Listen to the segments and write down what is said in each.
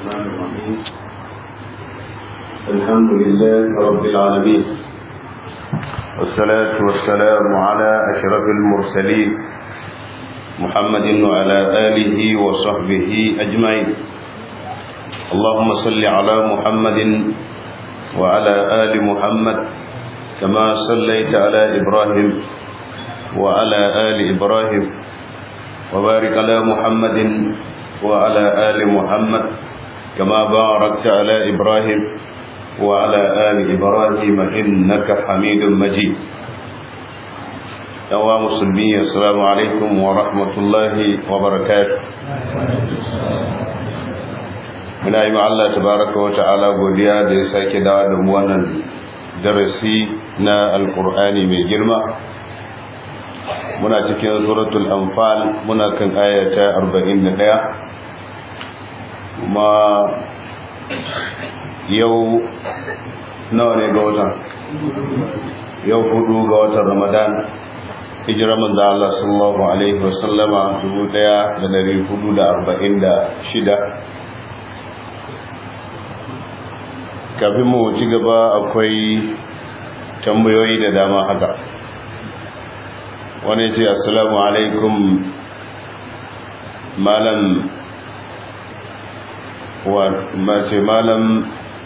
الرحمن الرحيم الحمد لله رب العالمين والصلاة والسلام على أشرف المرسلين محمد وعلى آله وصحبه أجمعين اللهم صل على محمد وعلى آل محمد كما صليت على إبراهيم وعلى آل إبراهيم وبارك على محمد وعلى آل محمد كما باركت على إبراهيم وعلى آل إبراهيم إنك حميد مجيد يا مسلمين السلام عليكم ورحمة الله وبركاته muna yi Allah tabaraka wa ta'ala godiya da ya sake dawo da mu wannan darasi na alkur'ani mai girma muna cikin suratul anfal muna kan ayata 41 kuma yau nawa ne ga watan yau hudu ga watan ramadan hijira manzo Allah sallallahu alaihi wasallama 1446 kafin mu ci gaba akwai tambayoyi da dama haka wani ce assalamu alaikum malam wa mace malam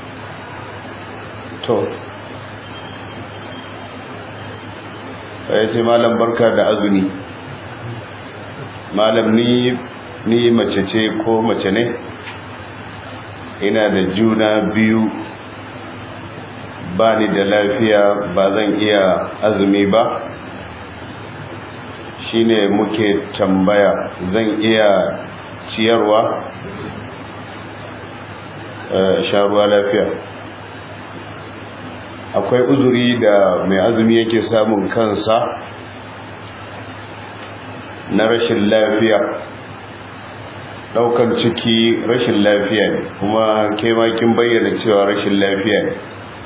to ya ce malam barka da azumi malam ni ni mace ce ko mace ne ina da juna biyu ba ni da lafiya ba zan iya azumi ba shine muke tambaya zan iya ciyarwa sharuwa lafiya akwai uzuri da mai azumi yake samun kansa na rashin lafiya daukan ciki rashin lafiya ne kuma ke kin bayyana cewa rashin lafiya ne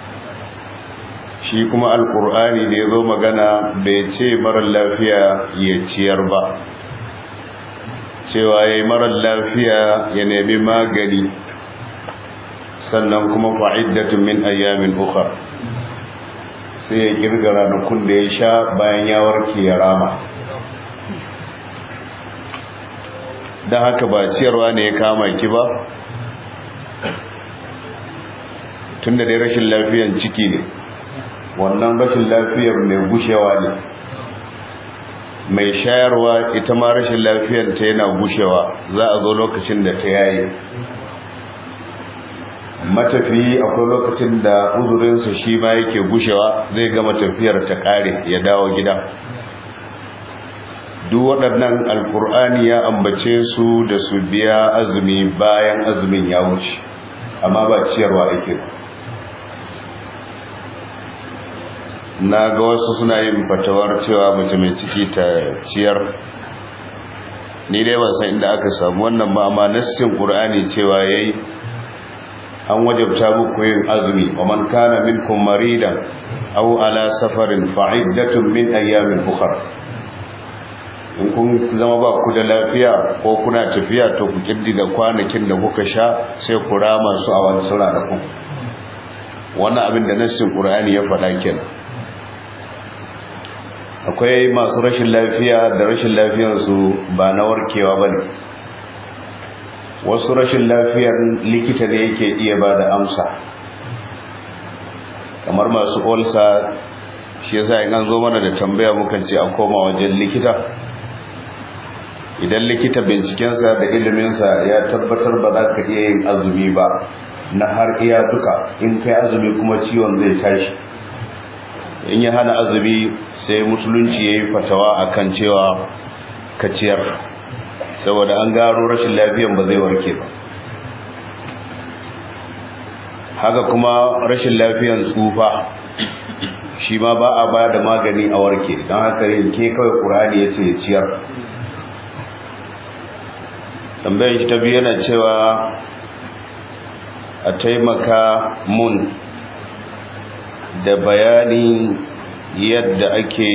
shi kuma alkur'ani da ya zo magana bai ce marar lafiya ya ciyar ba cewa ya yi marar lafiya ya nemi magani sannan kuma fa'iddatun min ayyamin ukhra sai ya kirga ranakun da ya sha bayan ya warke ya rama don haka ba ciyarwa ne ya kama ki ba tun da dai rashin lafiyan ciki ne wannan rashin lafiyar mai gushewa ne mai shayarwa ita ma rashin lafiyar ta yana gushewa za a zo lokacin da ta yayi matafi akwai lokacin da uzurinsa shi ma yake gushewa zai gama tafiyar ta kare ya dawo gida duk waɗannan alkur'ani ya ambace su da su biya azumi bayan azumin ya wuce amma ba ciyarwa ake na ga wasu suna yin fatawar cewa mace mai ciki ta ciyar ni dai ban san inda aka samu wannan ba amma nassin qur'ani cewa yayi an wajabta muku yin azumi wa man kana minkum maridan aw ala safarin fa iddatun min ayyamin ukhra in kun zama ba ku da lafiya ko kuna tafiya to ku da kwanakin da kuka sha sai ku rama su a wani sura da ku wannan abin da nassin qur'ani ya faɗa kenan akwai masu rashin lafiya da rashin lafiyarsu ba na warkewa ba ne wasu rashin lafiyar likita ne yake iya ba da amsa kamar masu olsa shi yasa in an zo mana da tambaya mukan ce a koma wajen likita idan likita bincikensa da iliminsa ya tabbatar ba za ka iya yin azumi ba na har iya duka in kai azumi kuma ciwon zai tashi in ya hana azumi sai musulunci ya yi fatawa a kan cewa kaciyar saboda an gano rashin lafiyan ba zai warke ba haka kuma rashin lafiyan tsufa shi ma ba a ba da magani a warke don haka yanke kawai ƙurani ya ce ya ciyar tambayin shi ta biyu yana cewa a taimaka mun da bayanin yadda ake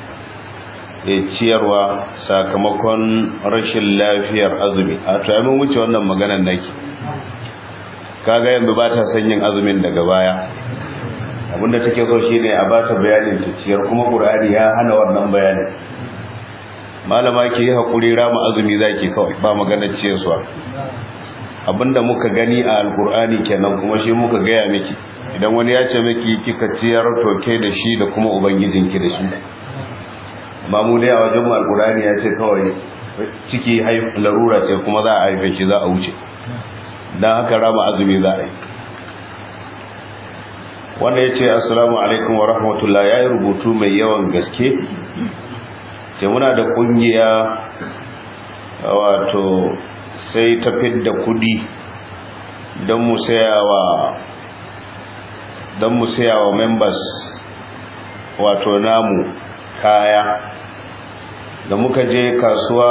ciyarwa sakamakon rashin lafiyar azumi a to mun wuce wannan maganar naki kaga yanzu ba ta son yin azumin daga baya abinda take so shine a ba ta bayanin ta ciyar kuma qur'ani ya hana wannan bayanin malama ki yi hakuri rama azumi zaki kawai ba magana ciyarwa abinda muka gani a alqur'ani kenan kuma shi muka gaya miki idan wani ya ce miki kika ciyar to ke da shi da kuma ubangijinki da shi ba mu dai a wajen mu alqur'ani ya ce kawai ciki larura ce kuma za a haife shi za a wuce don haka rama azumi za a yi wanda ya ce assalamu alaikum wa rahmatullah ya yi rubutu mai yawan gaske ce muna da kungiya wato sai ta fidda kudi don mu sayawa don mu sayawa members wato namu kaya da muka je kasuwa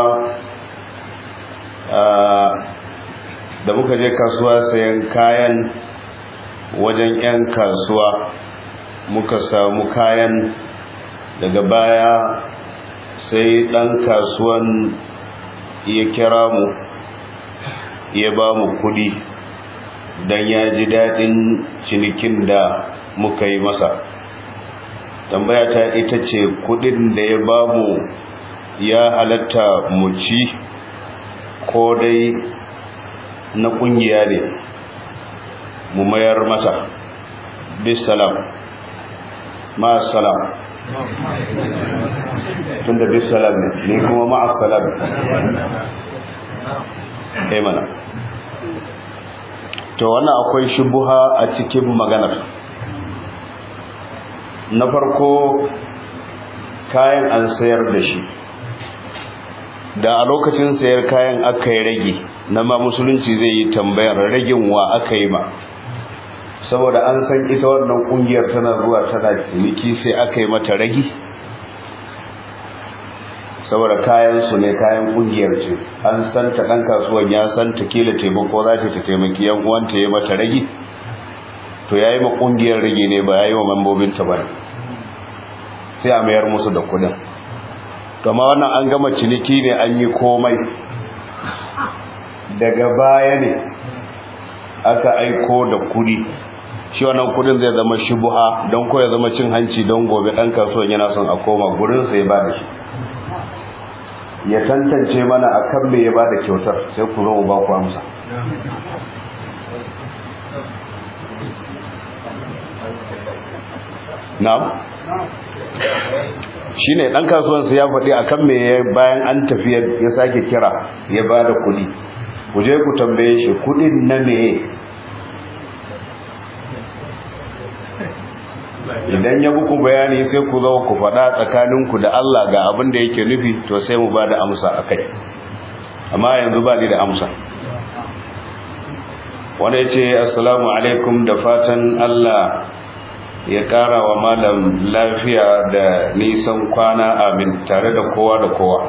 da muka je kasuwa sayan kayan wajen 'yan kasuwa muka samu kayan daga baya sai ɗan kasuwan ya kira mu ya ba mu kudi don ya ji daɗin cinikin da muka yi masa tambaya ta ita ce kudin da ya ba mu ya halatta mu ci ko dai na kungiya ne mu mayar mata bisalam ma'asalam tun da bisalam ne ni kuma ma'asalam ne mana to wannan akwai shubuha a cikin maganar na farko kayan an sayar da shi da a lokacin sayar kayan aka yi rage na ma musulunci zai yi tambayar ragin wa aka yi ma saboda an san ita wannan kungiyar tana zuwa tana ciniki sai aka yi mata ragi saboda kayan su ne kayan kungiyar ce an san ta dan kasuwan ya san ta kila taimako za ta taimaki yan uwanta ya mata ragi to yayi ma kungiyar ragi ne ba yayi wa mambobin ta ba sai a mayar musu da kudin to amma wannan an gama ciniki ne an yi komai daga baya ne aka aiko da kudi shi wannan kudin zai zama shubuha don ko ya zama cin hanci don gobe dan kasuwan yana son a koma gurin sai ba da shi ya tantance mana akan me ya ba da kyautar sai ku zo mu ba ku amsa na'am shi ne ɗan kasuwansu ya faɗi a kan mai bayan an tafi ya sake kira ya ba da kuɗi ku je ku tambaye shi kuɗin na meye idan ya buku bayani sai ku zo ku faɗa tsakaninku da Allah ga abin da yake nufi to sai mu ba da amsa a kai amma yanzu ba ni da amsa wanda ya ce assalamu alaikum da fatan Allah ya ƙara wa malam lafiya da nisan kwana amin tare da kowa da kowa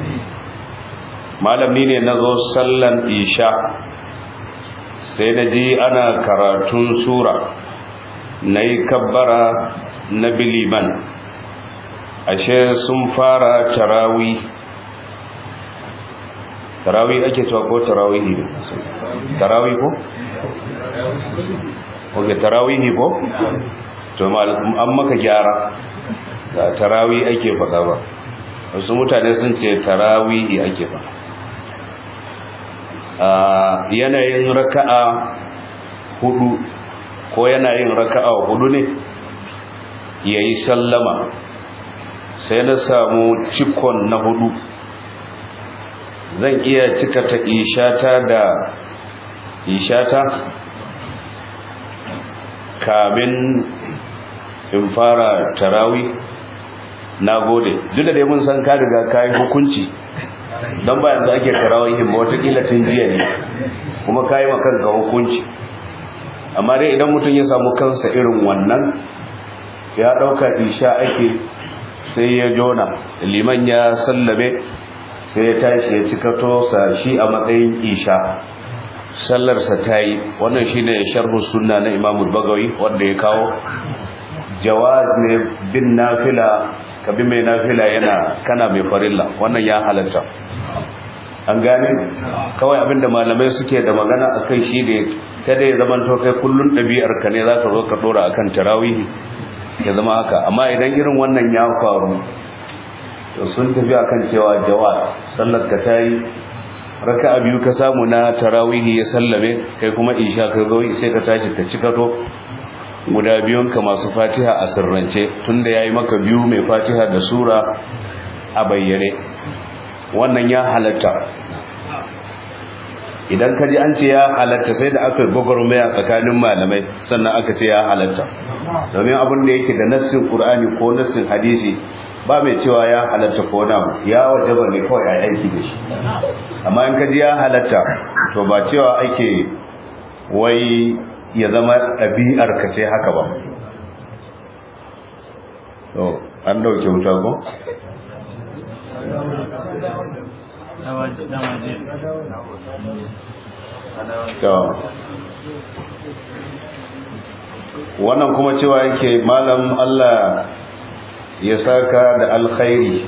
malami ne na zo sallan isha sai na ji ana karatun sura na yi kabbara na biliman ashe sun fara tarawi tarawi ake cewa ko tarawi ne tarawi ko? ok tarawi ne ko? to an maka gyara da tarawi ake faɗa ba wasu mutane sun ce tarawihi ake faɗa yanayin raka'a hudu ko yanayin raka'a hudu ne ya yi sallama sai na samu cikon na hudu zan iya cika ta ishata da ishata kamin in fara tarawi na gode duk da dai mun san ka riga kayan hukunci don ba yanzu ake tarawihin ba watakila tun jiya ne kuma kayi makanka hukunci amma dai idan mutum ya samu kansa irin wannan ya ɗauka isha ake sai ya jona liman ya sallame sai ya tashi ya cika tosa shi a matsayin isha sallarsa ta yi wannan shi ne sharhu sunna na imamu bagawi wanda ya kawo jawaz ne bin nafila ka bi mai nafila yana kana mai farilla wannan ya halatta an gane kawai abinda malamai suke da magana a kai shi ne kada ya zama to kai kullun ɗabi'ar ka ne zaka zo ka dora akan tarawihi ya zama haka amma idan irin wannan ya faru to sun tafi akan cewa jawaz sallar ka tayi raka'a biyu ka samu na tarawihi ya sallame kai kuma isha ka zo sai ka tashi ka cika to guda biyun ka masu fatiha a sirrance tunda yayi maka biyu mai fatiha da sura a bayyane wannan ya halatta idan ka ji an ce ya halatta sai da aka gwagwarmaya tsakanin malamai sannan aka ce ya halatta domin abin da yake da nassin qur'ani ko nassin hadisi ba mai cewa ya halatta ko na ya wajaba ne kawai a aiki da shi amma in ka ji ya halatta to ba cewa ake wai ya zama ɗabi'ar ka ce haka ba to an dauke wuta ko wannan kuma cewa yake malam Allah ya saka da alkhairi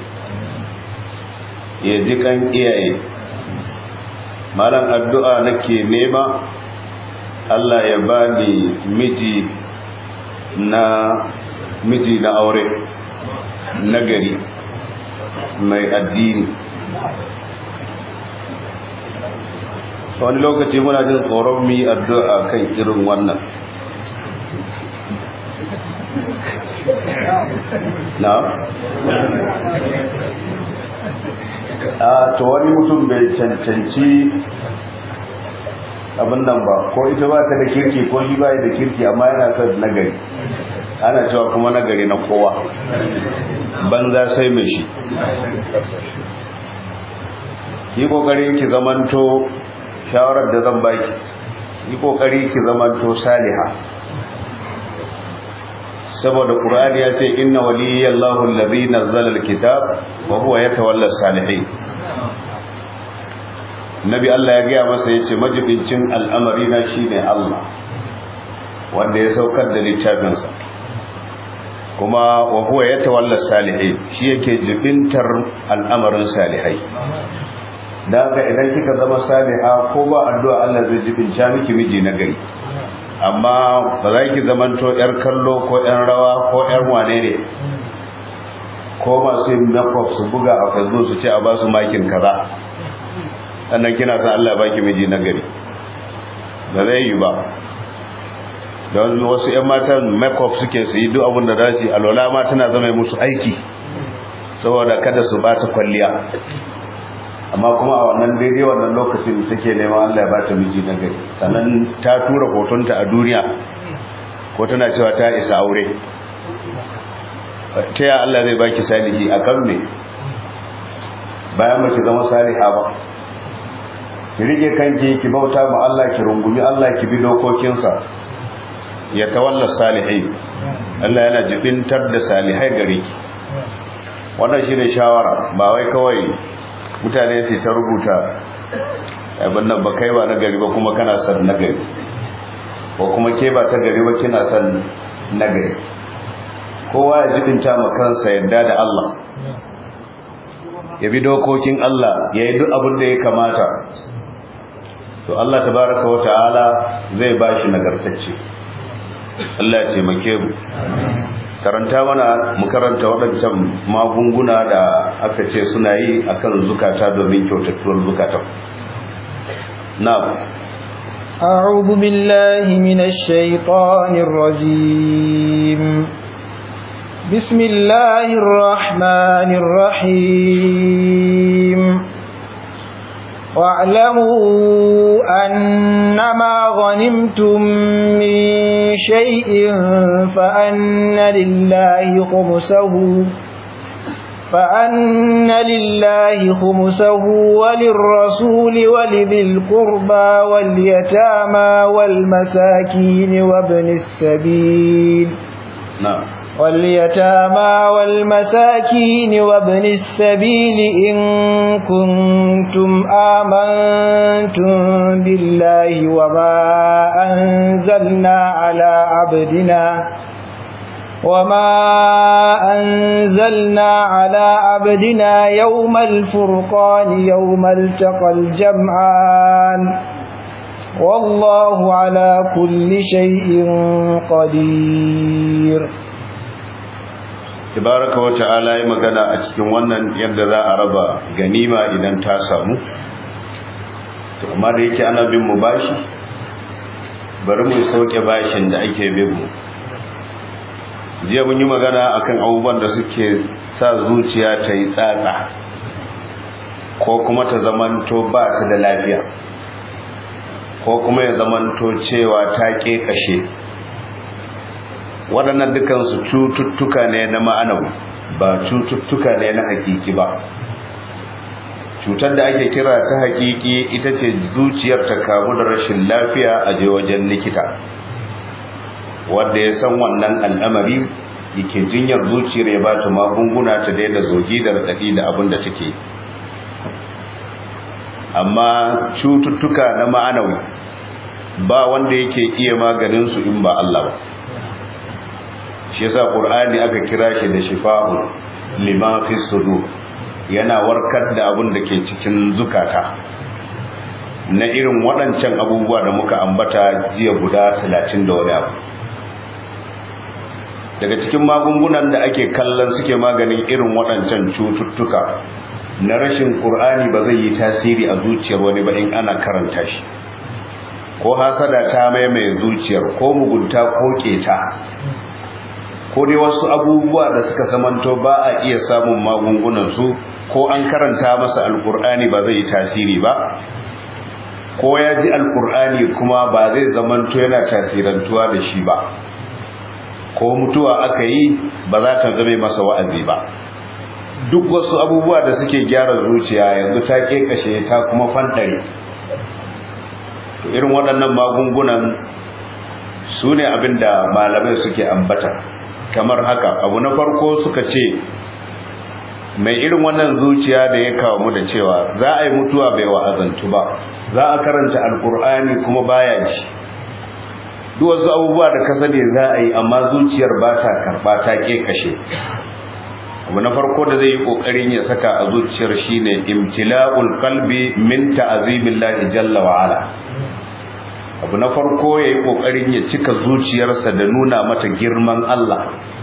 ya ji kan iyaye malam addu'a nake nema Allah ya bani miji na miji na aure nagari mai addini wani lokaci muna jin tsoron mu yi addu'a kan irin wannan na? a to wani mutum bai cancanci abin nan ba ko ita ba ta da kirki ko shi ba da kirki amma yana son nagari ana cewa kuma nagari na kowa banza sai mai shi ki kokarin ki zamanto shawarar da zan baki yi kokari ki zamanto saliha saboda qur'ani ya ce inna waliyallahu allazi nazzala alkitab wa huwa yatawalla salihin nabi Allah ya gaya masa yace majibincin al'amari na shine Allah wanda ya saukar da littafinsa kuma wa huwa yatawalla salihin shi yake jibintar al'amarin salihai da haka idan kika zama saliha ko ba addu'a Allah zai jibinta miki miji na gari amma ba za ki zamanto yar kallo ko yan rawa ko yan wane ne ko masu yin makeup su buga a facebook su ce a ba su makin kaza sannan kina san Allah baki miji na gari ba zai yi ba don wasu yan matan makeup suke su yi duk abin da za su yi alwala ma tana zama musu aiki saboda kada su ba ta kwalliya amma kuma a wannan daidai wannan lokacin take neman Allah ya bata miji na gari sannan ta tura hotonta a duniya ko tana cewa ta isa aure ta ya Allah zai baki salihi a kan me bayan ki zama saliha ba ki rike kanki ki bauta ma Allah ki rungumi Allah ki bi dokokinsa ya tawalla salihai Allah yana jibintar da salihai gare ki wannan shine shawara ba wai kawai mutane su ta rubuta abin nan ba kai ba na gari ba kuma kana son na gari ko kuma ke ba ta gari ba kina son na gari kowa ya jibinta ma kansa yadda da Allah ya bi dokokin Allah ya yi duk abin da ya kamata to Allah tabaraka wa ta'ala zai ba shi nagartacce Allah ya taimake mu karanta mana mu karanta waɗancan magunguna da aka ce suna yi akan zukata domin kyautattuwar zukatan na'am أعوذ بالله من الشيطان الرجيم بسم الله الرحمن الرحيم واعلموا أنما غنمتم من شيء فأن لله خمسه فأن لله خمسه وللرسول ولذي القربى واليتامى والمساكين وابن السبيل نعم واليتامى والمساكين وابن السبيل إن كنتم آمنتم بالله وما أنزلنا على عبدنا وما أنزلنا على عبدنا يوم الفرقان يوم التقى الجمعان والله على كل شيء قدير tabaraka wa ta'ala ya magana a cikin wannan yadda za a raba ganima idan ta samu to amma da yake ana bin mu bashi bari mu sauke bashin da ake bin mu jiya mun yi magana akan abubuwan da suke sa zuciya ta yi tsatsa ko kuma ta zamanto ba ta da lafiya ko kuma ya zamanto cewa ta kashe. waɗannan dukansu cututtuka ne na ma'anawi ba cututtuka ne na hakiki ba cutar da ake kira ta hakiki ita ce zuciyar ta kamu da rashin lafiya a je wajen likita wanda ya san wannan al'amari yake jinyar zuciyar ya ba ta magunguna ta daina zogi da raɗaɗi da abin da take amma cututtuka na ma'anawi ba wanda yake iya maganin su in ba Allah ba shi yasa qur'ani aka kira shi da shifa'u lima fi sudur yana warkar da abin da ke cikin zukata na irin waɗancan abubuwa da muka ambata jiya guda 30 da wani abu daga cikin magungunan da ake kallon suke maganin irin waɗancan cututtuka na rashin qur'ani ba zai yi tasiri a zuciyar wani ba in ana karanta shi ko hasada ta maimaye zuciyar ko mugunta ko keta ko dai wasu abubuwa da suka samanto ba a iya samun magungunansu ko an karanta masa alkur'ani ba zai yi tasiri ba ko ya ji alkur'ani kuma ba zai zamanto yana tasirantuwa da shi ba ko mutuwa aka yi ba za ta zame masa wa'azi ba duk wasu abubuwa da suke gyara zuciya yanzu ta kekashe ta kuma fantare to irin waɗannan magungunan su ne abin da malamai suke ambata kamar haka abu na farko suka ce mai irin wannan zuciya da ya kawo mu da cewa za a yi mutuwa bai wa'azantu ba za a karanta alkur'ani kuma baya ji duk wasu abubuwa da ka sani za a yi amma zuciyar ba ta karba ta ke kashe abu na farko da zai yi kokarin ya saka a zuciyar shine imtila'ul qalbi min ta'azibillahi jalla wa ala abu na farko ya yi ƙoƙarin ya cika zuciyarsa da nuna mata girman Allah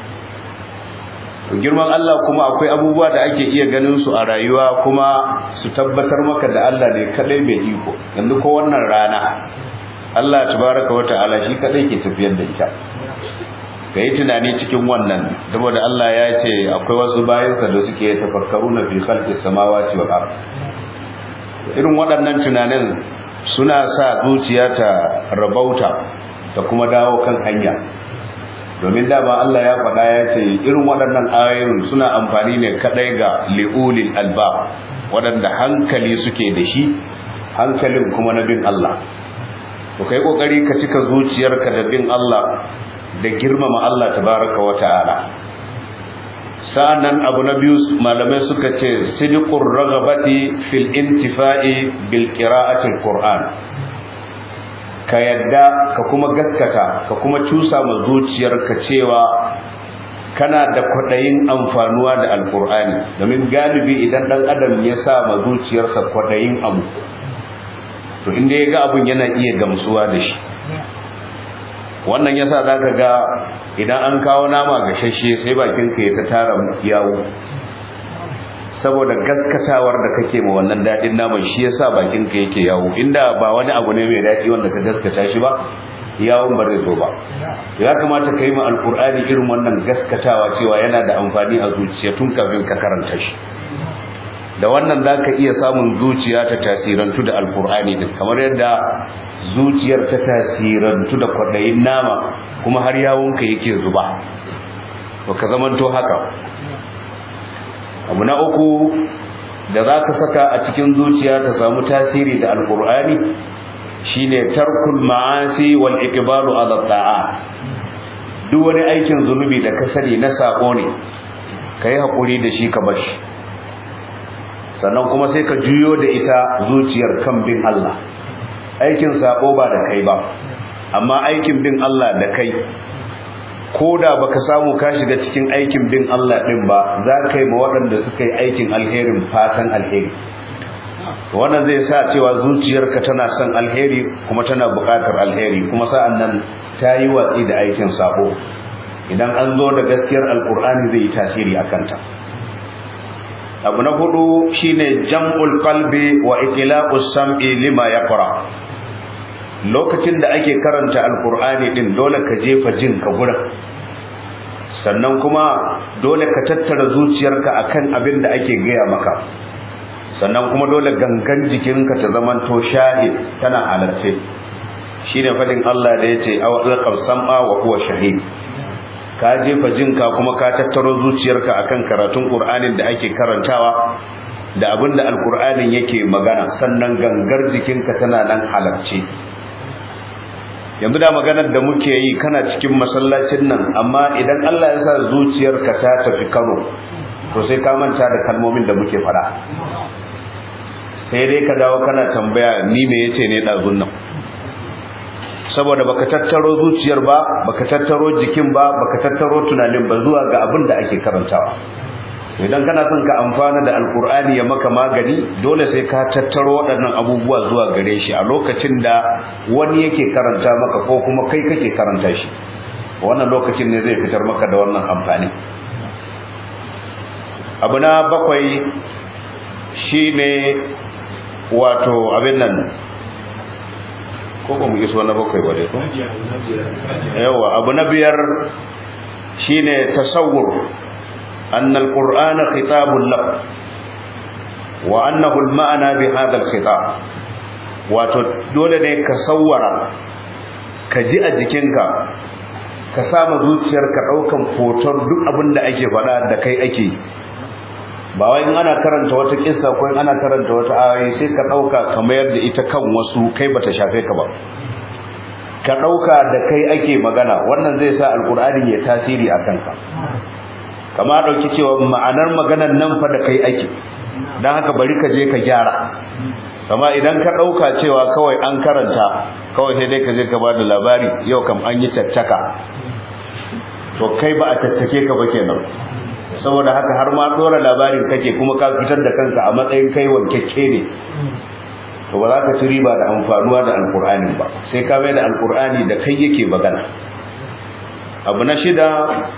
girman Allah kuma akwai abubuwa da ake iya ganin su a rayuwa kuma su tabbatar maka da Allah ne kadai mai iko yanzu ko wannan rana Allah tabaraka wa ta'ala shi kadai ke tafiyar da ita ka yi tunani cikin wannan saboda Allah ya ce akwai wasu bayansa da suke tafakkaruna fi khalqis samawati wal ard irin waɗannan tunanin suna sa zuciya ta rabauta ta kuma dawo kan hanya domin dama Allah ya faɗa ya ce irin waɗannan ayoyin suna amfani ne kaɗai ga li'ulil alba waɗanda hankali suke da shi hankalin kuma na bin Allah to kai kokari ka cika zuciyarka da bin Allah da girmama Allah tabaraka wa ta'ala sa'annan abu na biyu malamai suka ce sidiqur ragabati fil intifa'i bil qira'atil qur'an ka yadda ka kuma gaskata ka kuma cusa ma zuciyarka cewa kana da kwadayin amfanuwa da alqur'ani domin galibi idan dan adam ya sa ma zuciyarsa kwadayin abu to inda ya ga abun yana iya gamsuwa da shi wannan yasa zaka ga idan an kawo nama gashashe sai bakin ka ya ta tara yawo saboda gaskatawar da kake ma wannan dadin naman shi yasa bakin ka yake yawo inda ba wani abu ne mai dadi wanda ka gaskata shi ba yawon ba zai zo ba ya kamata ka yi ma alkur'ani irin wannan gaskatawa cewa yana da amfani a zuciya tun kafin ka karanta shi da wannan za ka iya samun zuciya ta tasirantu da alkur'ani din kamar yadda zuciyar ta tasirantu da kwaɗayin nama kuma har yawonka yake zuba ba ka zamanto haka abu na uku da za ka saka a cikin zuciya ta samu tasiri da alkur'ani shine tarkul ma'asi wal iqbalu ala ta'at duk wani aikin zunubi da ka sani na sako ne kai hakuri da shi ka bar shi sannan kuma sai ka juyo da ita zuciyar kan bin Allah aikin sako ba da kai ba amma aikin bin Allah da kai ko da baka samu ka shiga cikin aikin bin Allah din ba za ka yi ma waɗanda suka yi aikin alherin fatan alheri wannan zai sa cewa zuciyarka tana son alheri kuma tana buƙatar alheri kuma sa'an nan ta yi watsi da aikin sabo idan an zo da gaskiyar alkur'ani zai yi tasiri a kanta abu na hudu shine jam'ul qalbi wa itlaqus sam'i lima yaqra lokacin da ake karanta alkur'ani din dole ka jefa jin ka gurin sannan kuma dole ka tattara zuciyarka akan abin da ake gaya maka sannan kuma dole gangan jikinka ta zamanto shahid tana halarce shine fadin Allah da yace aw alqab sam'a wa huwa shahid ka jefa jinka kuma ka tattaro zuciyarka akan karatun Qur'anin da ake karantawa da abinda alqur'anin yake magana sannan gangar jikinka tana nan halarce yanzu da maganar da muke yi kana cikin masallacin nan amma idan Allah ya sa zuciyarka ta tafi Kano to sai ka manta da kalmomin da muke fada sai dai ka dawo kana tambaya ni me yace ne dazun nan saboda baka tattaro zuciyar ba baka tattaro jikin ba baka tattaro tunanin ba zuwa ga abin da ake karantawa idan kana son ka amfana da alkur'ani ya maka magani dole sai ka tattaro waɗannan abubuwa zuwa gare shi a lokacin da wani yake karanta maka ko kuma kai kake karanta shi wannan lokacin ne zai fitar maka da wannan amfani abu na bakwai shine wato abin nan ko ba mu iso na bakwai ba dai ko yawa abu na biyar shine tasawwur anna alqur'ana khitabun lak wa annahu alma'na bi hadha alkhitab wato dole ne ka sawwara ka ji a jikinka ka samu zuciyarka daukan hoton duk abin da ake faɗa da kai ake ba wai in ana karanta wata kissa ko in ana karanta wata ayoyi sai ka dauka ka mayar da ita kan wasu kai bata shafe ka ba ka dauka da kai ake magana wannan zai sa alkur'ani ya tasiri a kanka kama dauki cewa ma'anar maganar nan fa da kai ake dan haka bari ka je ka gyara kama idan ka dauka cewa kawai an karanta kawai sai dai ka je ka bada labari yau kam an yi caccaka to kai ba a caccake ka ba kenan saboda haka har ma dora labarin kake kuma ka fitar da kanka a matsayin kai wankekke ne to ba za ka ci riba da amfanuwa da alkur'ani ba sai ka mai da alkur'ani da kai yake magana abu na shida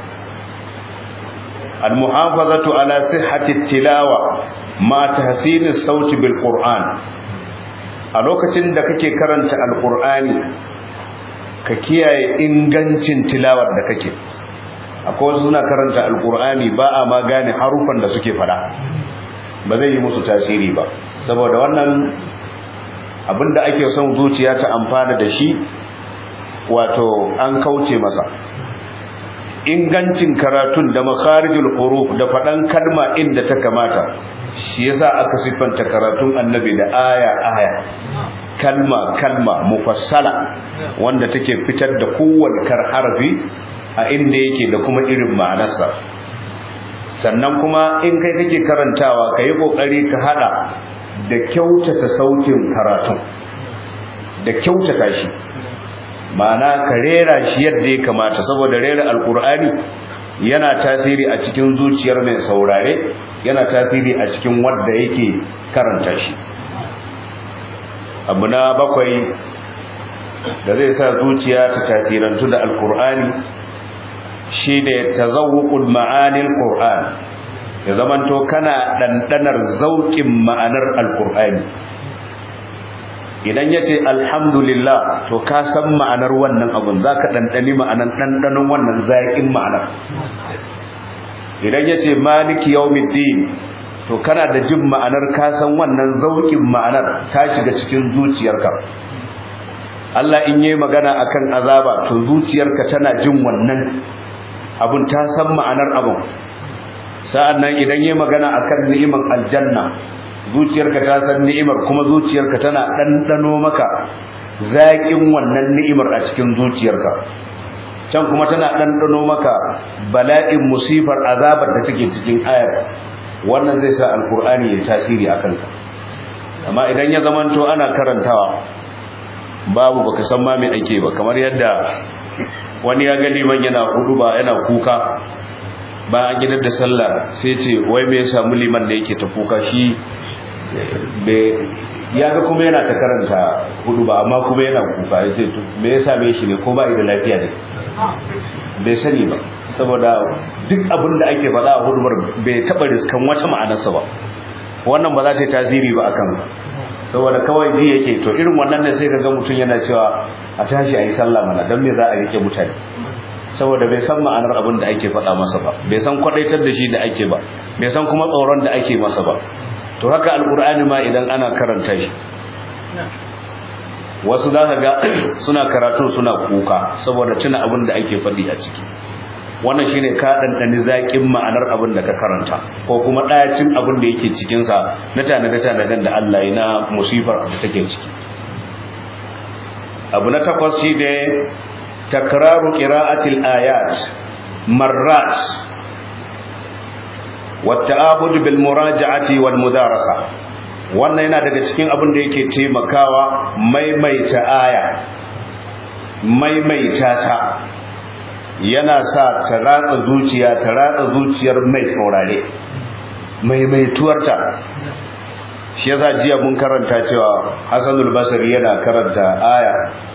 almuhafazatu ala sihhati tilawa ma tahsin sauti bil qur'an a lokacin da kake karanta alkur'ani ka kiyaye ingancin tilawar da kake akwai wasu suna karanta alkur'ani ba a ma gane harufan da suke fada ba zai yi musu tasiri ba saboda wannan abinda ake son zuciya ta amfana da shi wato an kauce masa ingancin karatun da makharijul huruf da fadan kalma inda ta kamata shi yasa aka siffanta karatun annabi da aya aya kalma kalma mufassala wanda take fitar da kowanne kar harfi a inda yake da kuma irin ma'anarsa sannan kuma in kai kake karantawa ka yi ƙoƙari ka haɗa da kyautata sautin karatun da kyautata shi ma'ana ka rera shi yadda ya kamata saboda rera alƙur'ani yana tasiri a cikin zuciyar mai saurare yana tasiri a cikin wadda yake karanta shi abu na bakwai da zai sa zuciya ta tasirantu da alƙur'ani shine tazawuqul ma'anil qur'an ya zamanto kana dandanar zaukin ma'anar alqur'ani idan yace alhamdulillah to ka san ma'anar wannan abun zaka dandani ma'anar dandanon wannan zakin ma'anar idan yace maliki yawmiddin to kana da jin ma'anar ka san wannan zaukin ma'anar ta shiga cikin zuciyarka Allah in yayi magana akan azaba to zuciyarka tana jin wannan abun ta san ma'anar abun sa'annan idan yayi magana akan ni'imar aljanna zuciyarka ta san ni'imar kuma zuciyarka tana dandano maka zaƙin wannan ni'imar a cikin zuciyarka can kuma tana dandano maka bala'in musifar azabar da take cikin ayar wannan zai sa alkur'ani ya tasiri akan ka amma idan ya zamanto ana karantawa babu baka san ma me ake ba kamar yadda wani ya ga liman yana hudu ba yana kuka ba an gidan da sallah sai ce wai me ya samu liman da yake ta kuka shi ya ga kuma yana ta karanta hudu ba amma kuma yana kuka ya ce me ya same shi ne ko ba da lafiya ne bai sani ba saboda duk abin da ake faɗa a hudubar bai taɓa riskan wata ma'anarsa ba wannan ba za ta yi tasiri ba a kansa saboda kawai ji yake to irin wannan ne sai ga mutum yana cewa a tashi a yi sallah mana don me za a rike mutane saboda bai san ma'anar abin da ake faɗa masa ba bai san kwadaitar da shi da ake ba bai san kuma tsoron da ake masa ba to haka alkur'ani ma idan ana karanta shi wasu za ka ga suna karatu suna kuka saboda tuna abin da ake faɗi a ciki wannan shine ka ɗanɗani zaƙin ma'anar abin da ka karanta ko kuma ɗayacin abin da yake cikinsa na tanade-tanaden da Allah ya na musifar da take ciki abu na takwas shi ne takraru qira'atil ayat marrat والتعابد بالمراجعة والمدارسة wannan yana daga cikin abin da yake taimakawa maimaita aya maimaita ta yana sa ta ratsa zuciya ta ratsa zuciyar mai saurare maimaituwarta shi yasa jiya mun karanta cewa Hassanul Basri yana karanta aya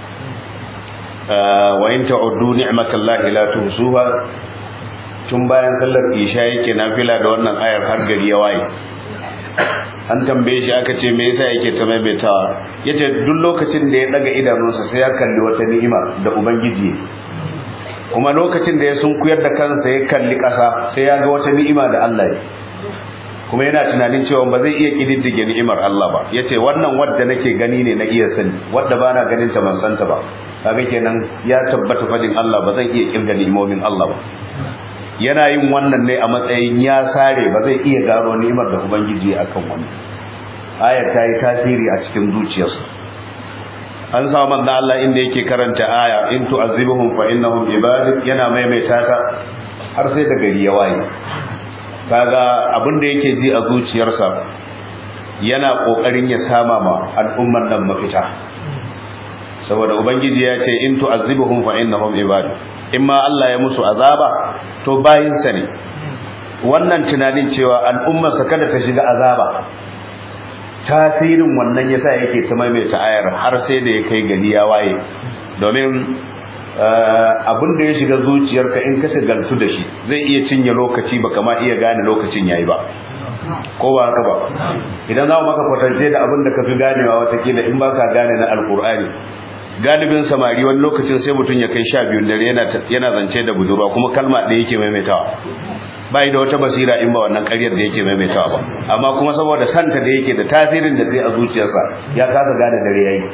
wa in ta'uddu ni'matallahi la tuhsuha tun bayan sallar isha yake nafila da wannan ayar har gari ya waye an tambaye shi aka ce me yasa yake ta maimaitawa yace duk lokacin da ya daga idanunsa sai ya kalli wata ni'ima da ubangiji kuma lokacin da ya sunkuyar da kansa ya kalli ƙasa sai ya ga wata ni'ima da Allah ya kuma yana tunanin cewa ba zai iya kididdige ni'imar Allah ba yace wannan wadda nake gani ne na iya sani wadda bana ganin ta ban santa ba kaga kenan ya tabbata fadin Allah ba zan iya kirga ni'imomin Allah ba yana yin wannan ne a matsayin ya sare ba zai iya gano ni'imar da ubangiji akan wani ayar ta yi tasiri a cikin zuciyarsa an samu manzo Allah inda yake karanta aya in tu'azibuhum fa innahum ibadik yana maimaita ta har sai da gari ya waye kaga abin da yake ji a zuciyarsa yana kokarin ya sama ma al'ummar nan mafita saboda ubangiji ya ce in tu'azibuhum fa innahum ibadik in ma Allah ya musu azaba to bayinsa ne wannan tunanin cewa al'ummarsa kada ta shiga azaba tasirin wannan yasa yake ta maimaita ayar har sai da ya kai gari ya waye domin abin da ya shiga zuciyarka in ka shigaltu da shi zai iya cinye lokaci baka ma iya gane lokacin yayi ba ko ba haka ba idan za mu maka kwatance da abin da ka fi ganewa watakila in baka gane na alkur'ani galibin samari wani lokacin sai mutum ya kai sha biyun dare yana zance da budurwa kuma kalma ɗaya yake maimaitawa bai da wata basira in ba wannan ƙaryar da yake maimaitawa ba amma kuma saboda santa da yake da tasirin da sai a zuciyarsa ya kasa gane dare yayi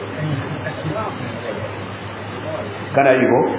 kana yi ko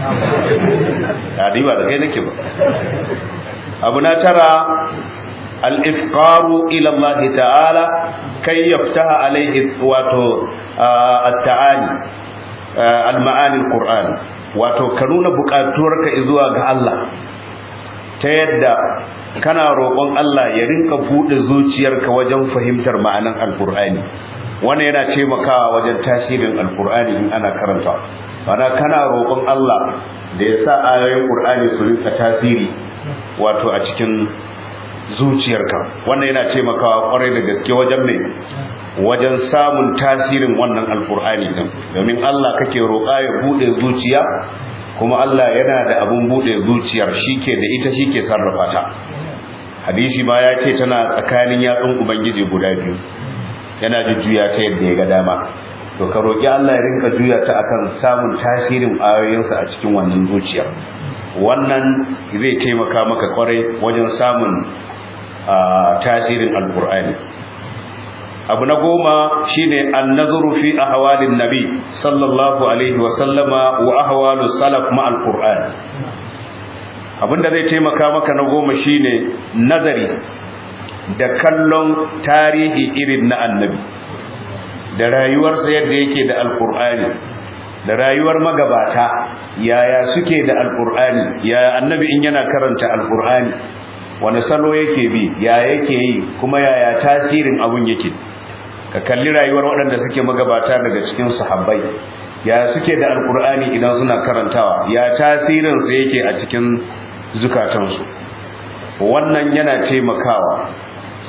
ba da kai nake ba abu na tara al-ifqaru ila Allah ta'ala kai yaftaha alaihi wato at-ta'ali al-ma'ani al-Qur'an wato ka nuna bukatuwarka zuwa ga Allah ta yadda kana roƙon Allah ya rinka bude zuciyarka wajen fahimtar ma'anan al-Qur'ani wannan yana taimakawa wajen tasirin al-Qur'ani in ana karanta bana kana roƙon Allah da ya sa ayoyin Qur'ani su rinka tasiri wato a cikin zuciyarka wannan yana taimakawa kwarai da gaske wajen mai wajen samun tasirin wannan alkur'ani din domin Allah kake roƙa ya bude zuciya kuma Allah yana da abun bude zuciyar shike da ita shike sarrafa ta hadisi ma ya ce tana tsakanin yatsun ubangiji guda biyu yana jujjuya ta yadda ya ga dama to ka roƙi Allah ya rinka juya ta akan samun tasirin ayoyinsa a cikin wannan zuciyar wannan zai taimaka maka kwarai wajen samun tasirin alkur'ani abu na goma shine an-nazaru fi ahwalin nabi sallallahu alaihi wa sallama wa ahwalus salaf ma alkur'an abinda zai taimaka maka na goma shine nazari da kallon tarihi irin na annabi da rayuwarsa yadda yake da alkur'ani da rayuwar magabata yaya suke da alkur'ani yaya annabi in yana karanta alkur'ani wani salo yake bi ya yake yi kuma yaya tasirin abun yake ka kalli rayuwar waɗanda suke magabata daga cikin sahabbai ya suke da alkur'ani idan suna karantawa ya tasirinsa yake a cikin zukatansu wannan yana taimakawa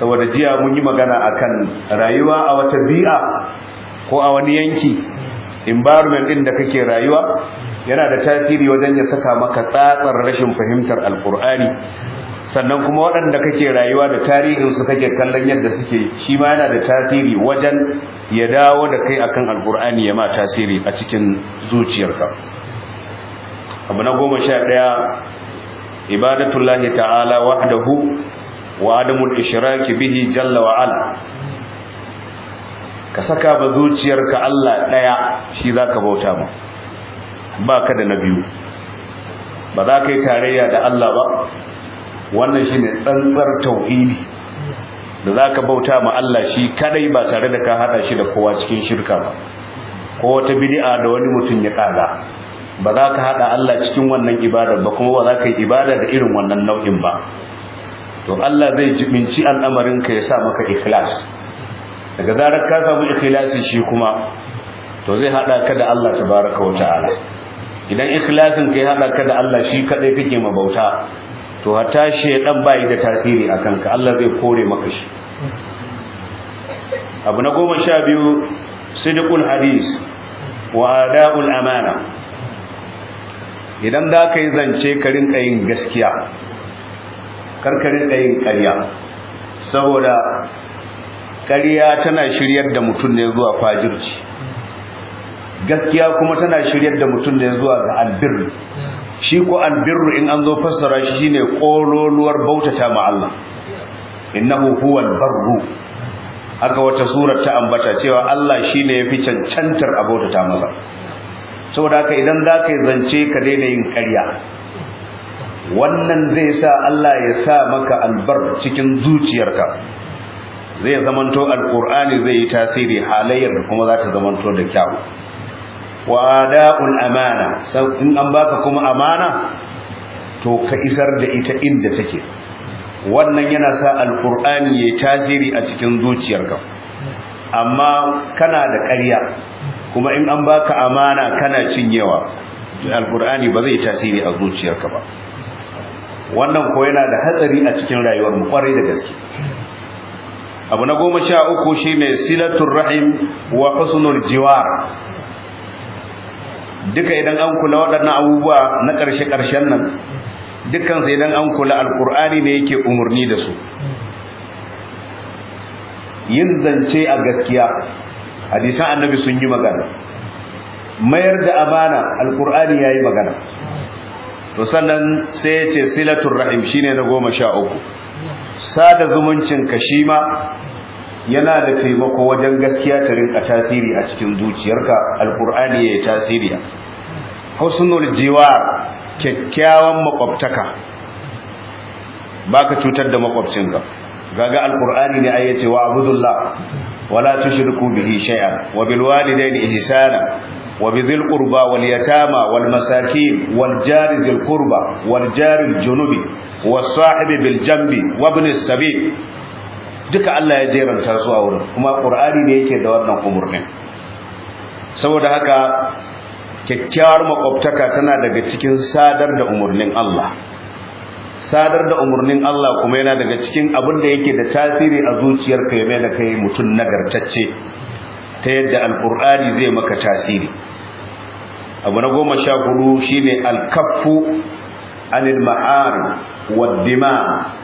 saboda jiya mun yi magana akan rayuwa a wata bi'a ko a wani yanki environment din da kake rayuwa yana da tasiri wajen ya saka maka tsatsar rashin fahimtar alkur'ani sannan kuma waɗanda kake rayuwa da tarihinsu kake kallon yadda suke shi ma yana da tasiri wajen ya dawo da kai akan alkur'ani ya ma tasiri a cikin zuciyarka abu na goma sha ɗaya ibadatullahi ta'ala wahdahu wa adamul ishraki bihi jalla wa ala ka saka ba zuciyarka Allah ɗaya shi zaka bauta ma baka da na biyu ba za ka yi tarayya da Allah ba wannan shine tsantsar tauhidi da zaka bauta ma Allah shi kadai ba tare da ka hada shi da kowa cikin shirka ba ko wata bid'a da wani mutum ya kaga ba za ka hada Allah cikin wannan ibadar ba kuma ba za ka yi ibada da irin wannan nau'in ba to Allah zai jibinci al'amarin ka ya sa maka ikhlas daga zarar ka samu ikhlasi shi kuma to zai hada ka da Allah tabaraka wa ta'ala idan ikhlasin ka ya hada ka da Allah shi kadai kake mabauta to hatta shedan bai da tasiri akan ka Allah zai kore maka shi abu na goma sha biyu sidqul hadis wa ada'ul amana idan za ka yi zance ka rinka yin gaskiya kar ka rinka yin ƙarya saboda ƙarya tana shiryar da mutum ne zuwa fajirci gaskiya kuma tana shiryar da mutum ne zuwa ga albirri shi ko albirru in an zo fassara shi shine kololuwar bautata ma Allah innahu huwal barru haka wata surar ta ambata cewa Allah shine yafi cancantar a bautata masa saboda haka idan za ka yi zance ka daina yin ƙarya wannan zai sa Allah ya sa maka albar cikin zuciyarka zai zamanto alqur'ani zai yi tasiri halayyar da kuma za ta zamanto da kyau wa ada'ul amana in an baka kuma amana to ka isar da ita inda take wannan yana sa alqur'ani yayi tasiri a cikin zuciyarka amma kana da ƙarya kuma in an baka amana kana cinyewa alqur'ani ba zai tasiri a zuciyarka ba wannan ko yana da hatsari a cikin rayuwar mu kwarai da gaske abu na goma sha uku shine silatul rahim wa husnul jiwar duka idan an kula waɗannan abubuwa na ƙarshe-ƙarshen nan dukkan sai idan an kula alkur'ani ne yake umarni da su yin zance a gaskiya hadisan annabi sun yi magana mayar da amana alkur'ani ya yi magana to sannan sai ya ce silatul rahim shine na goma sha uku sada zumuncin ka shi ma yana da taimako wajen gaskiya ta rinka tasiri a cikin zuciyarka alkur'ani ya yi tasiri husnul jiwar kyakkyawan makwabtaka baka cutar da makwabcinka gaga alkur'ani ne ayyace wa abudullah wala tushriku bihi shay'an wa bil walidayni ihsana wa bizil qurba wal yatama wal masakin wal jari zil qurba wal jari al junubi was sahibi bil jambi wa ibn as-sabil duka Allah ya jeranta su a wurin kuma Qur'ani ne yake da wannan umurnin saboda haka kyakkyawar makwabtaka tana daga cikin sadar da umurnin Allah sadar da umurnin Allah kuma yana daga cikin abin da yake da tasiri a zuciyarka ya mai da kai mutum nagartacce ta yadda alqur'ani zai maka tasiri abu na goma sha hudu shine alkaffu anil ma'ari wad dima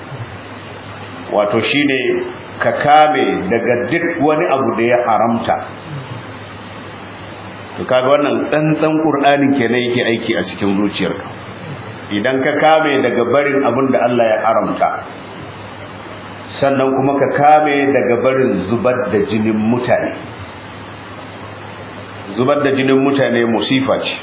wato shine ka kame daga duk wani abu da ya haramta to kaga wannan tsantsan qur'anin kenan yake aiki a cikin zuciyarka idan ka kame daga barin abin da Allah ya haramta sannan kuma ka kame daga barin zubar da jinin mutane zubar da jinin mutane musifa ce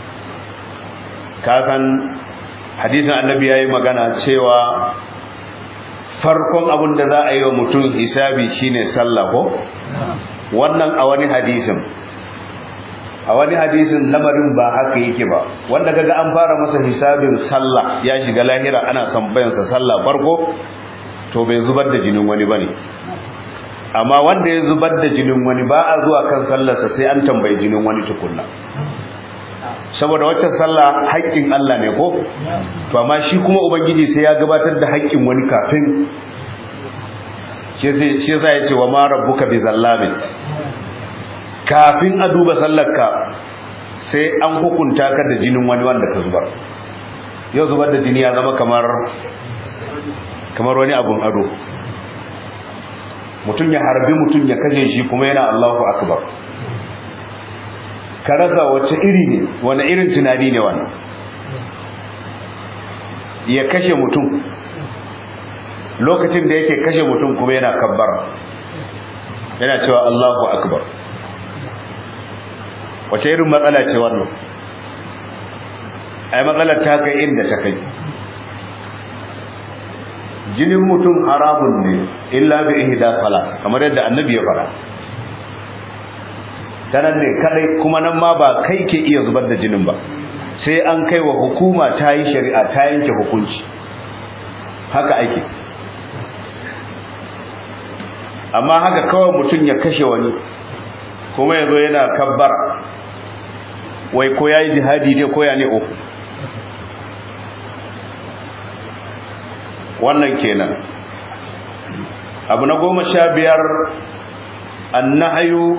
ka san hadisin annabi yayi magana cewa farkon abin da za a yi wa mutum hisabi shine sallah ko wannan a wani hadisin a wani hadisin lamarin ba haka yake ba wanda kaga an fara masa hisabin sallah ya shiga lahira ana tambayan sa sallah farko to bai zubar da jinin wani bane amma wanda ya zubar da jinin wani ba a zuwa kan sallarsa sai an tambayi jinin wani tukunna saboda wacce sallah haƙƙin Allah ne ko to amma shi kuma ubangiji sai ya gabatar da haƙƙin wani kafin shi yasa ya ce wa ma rabbuka bi zallamin kafin a duba sallarka sai an hukunta ka da jinin wani wanda ka zubar yau zubar da jini ya zama kamar kamar wani abun ado mutum ya harbi mutum ya kashe shi kuma yana Allahu akbar ka rasa wace iri ne wani irin tunani ne wannan ya kashe mutum lokacin da yake kashe mutum kuma yana kabbar yana cewa Allahu akbar wace irin matsala ce wannan ai matsalar ta kai inda ta kai jinin mutum haramun ne illa bi ihda salas kamar yadda annabi ya fara tanan ne kadai kuma nan ma ba kai ke iya zubar da jinin ba sai an kai wa hukuma ta yi shari'a ta yanke hukunci haka ake amma haka kawai mutum ya kashe wani kuma ya zo yana kabbar wai ko ya yi jihadi ne ko ya ne uku wannan kenan abu na goma sha biyar annahayu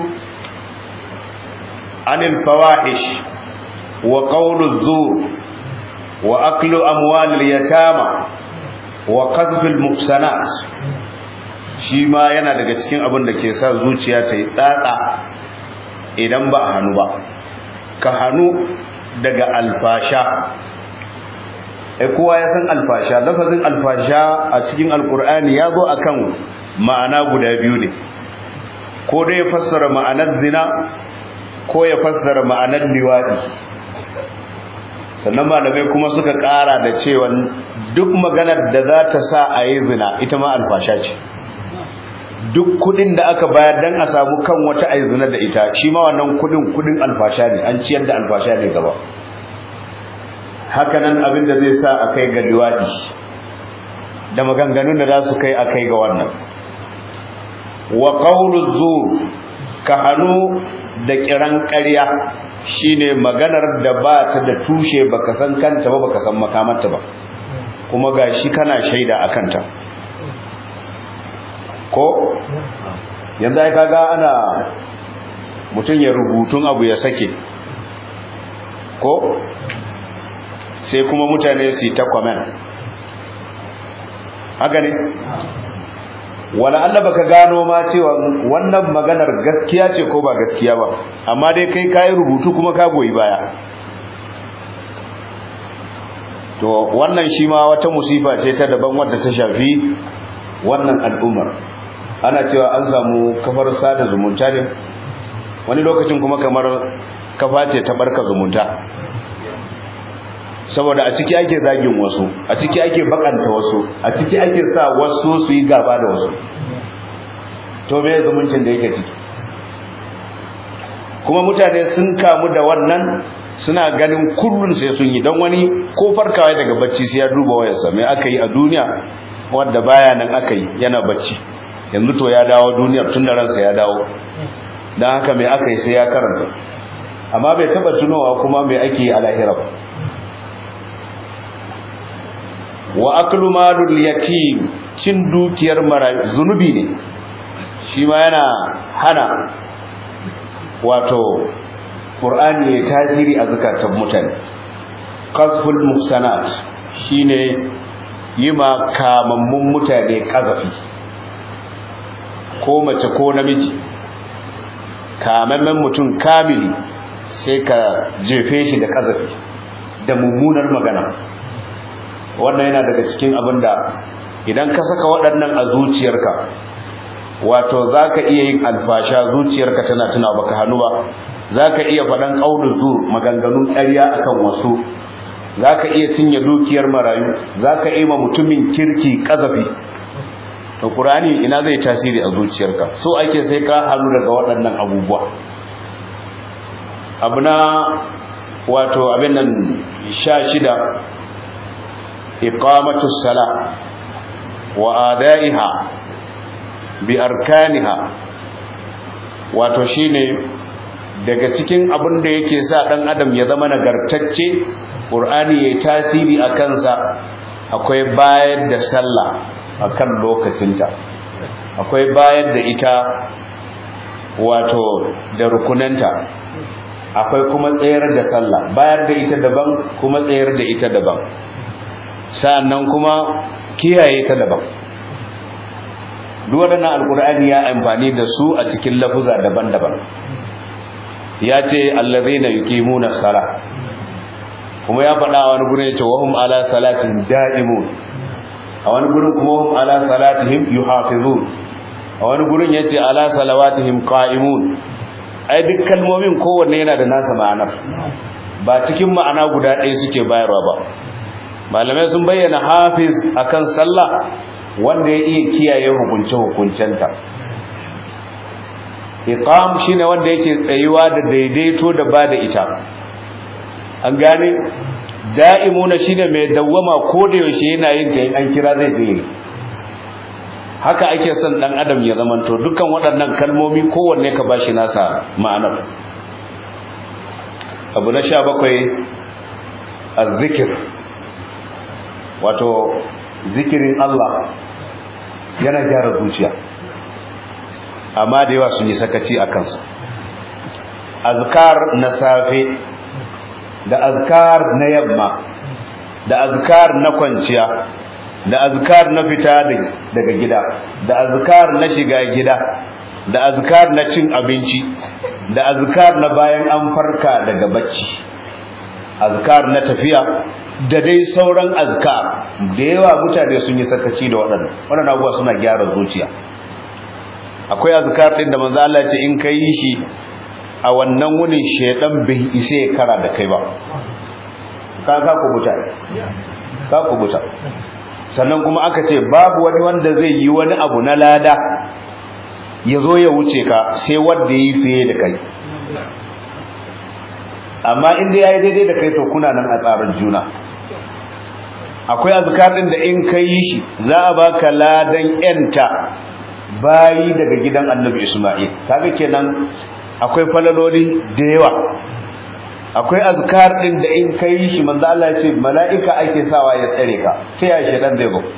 anil fawahish wa qawlu zur wa aklu amwalil yatama wa qadhfil muhsanat shi ma yana daga cikin abin da ke sa zuciya ta yi tsatsa idan ba a hannu ba ka hannu daga alfasha ai kowa ya san alfasha lafazin alfasha a cikin alkur'ani ya zo akan ma'ana guda biyu ne ko dai ya fassara ma'anar zina ko ya fassara ma'anar liwadi sannan malamai kuma suka ƙara da cewa duk maganar da za ta sa a yi zina ita ma alfasha ce duk kudin da aka bayar dan a samu kan wata ayi zina da ita shi ma wannan kudin kudin alfasha ne an ciyar da alfasha ne gaba hakanan abin da zai sa a kai ga liwadi da maganganun da za su kai a kai ga wannan wa qawlu zur ka hanu da kiran ƙarya shine maganar da ba ta da tushe baka san kanta ba baka san makamanta ba kuma gashi kana shaida akan ta ko yanzu ai kaga ana mutum ya rubutun abu ya sake ko sai kuma mutane su yi ta comment haka ne wala Allah baka gano ma cewa wannan maganar gaskiya ce ko ba gaskiya ba amma dai kai kai rubutu kuma ka goyi baya to wannan shi ma wata musifa ce ta daban wadda ta shafi wannan al'ummar ana cewa an samu kafar sada zumunta ne wani lokacin kuma kamar kafa ce ta barka zumunta saboda a ciki ake zagin wasu a ciki ake bakanta wasu a ciki ake sa wasu su yi gaba da wasu to me zumuncin da yake ciki kuma mutane sun kamu da wannan suna ganin kullun sai sun yi don wani ko farkawa daga bacci sai ya duba wayarsa me aka yi a duniya wanda baya nan aka yi yana bacci yanzu to ya dawo duniyar tun da ransa ya dawo don haka mai aka yi sai ya karanta amma bai taba tunowa kuma mai ake yi a lahira ba wa aklu malul yatim cin dukiyar marayu zunubi ne shi ma yana hana wato qur'ani ya tasiri a zakatan mutane qazful muhsanat shine yima kamammun mutane kazafi ko mace ko namiji kamammen mutum kamili sai ka jefe shi da kazafi da mummunar magana wannan yana daga cikin abin da idan ka saka waɗannan a zuciyarka wato za ka iya yin alfasha zuciyarka tana tuna baka hannu ba za ka iya faɗan ƙaunin zur maganganun ƙarya akan wasu za ka iya cinye dukiyar marayu za ka iya ma mutumin kirki ƙazafi to ƙurani ina zai tasiri a zuciyarka so ake sai ka hannu daga waɗannan abubuwa abu na wato abin nan sha shida إقامة الصلاة وآدائها بأركانها وتشيني daga cikin abin da yake sa dan adam ya zama nagartacce qur'ani yayi tasiri a kansa akwai bayar da sallah akan lokacinta akwai bayar da ita wato da rukunanta akwai kuma tsayar da sallah bayar da ita daban kuma tsayar da ita daban sa'annan kuma kiyaye ta daban duk waɗannan alkur'ani ya amfani da su a cikin lafuza daban-daban ya ce allazina yuqimuna sala kuma ya faɗa wani gurin ya ce wahum ala salatin da'imun a wani gurin kuma wahum ala salatihim yuhafizun a wani gurin ya ce ala salawatihim qa'imun ai duk kalmomin kowanne yana da nasa ma'anar ba cikin ma'ana guda ɗaya suke bayarwa ba malamai sun bayyana hafiz akan sallah wanda ya iya kiyaye hukunce-hukuncenta iqam shine wanda yake tsayuwa da daidaito da ba da ita an gane da'imuna shine mai dawwama ko da yaushe yana yin ta an kira zai je haka ake son dan adam ya zamanto dukkan waɗannan kalmomi kowanne ka bashi nasa ma'anar abu na 17 az-zikr wato zikirin Allah yana gyara zuciya amma da yawa sun yi sakaci a kansu azkar na safe da azkar na yamma da azkar na kwanciya da azkar na fita daga gida da azkar na shiga gida da azkar na cin abinci da azkar na bayan an farka daga bacci azkar na tafiya da dai sauran azkar da yawa mutane sun yi sakaci da waɗannan waɗannan abubuwa suna gyara zuciya akwai azkar din da manzo Allah ce in kai shi a wannan wunin shedan bai ise ya kara da kai ba ka ka kubuta ka kubuta sannan kuma aka ce babu wani wanda zai yi wani abu na lada ya zo ya wuce ka sai wanda yi fiye da kai amma inda yayi daidai da kai to kuna nan a tsarin juna akwai azkar din da in kai shi za a baka ladan yanta bayi daga gidan Annabi Isma'il kaga kenan akwai falaloli da yawa akwai azkar din da in kai shi manzo Allah ya ce mala'ika ake sawa ya tsare ka sai ya shedan zai go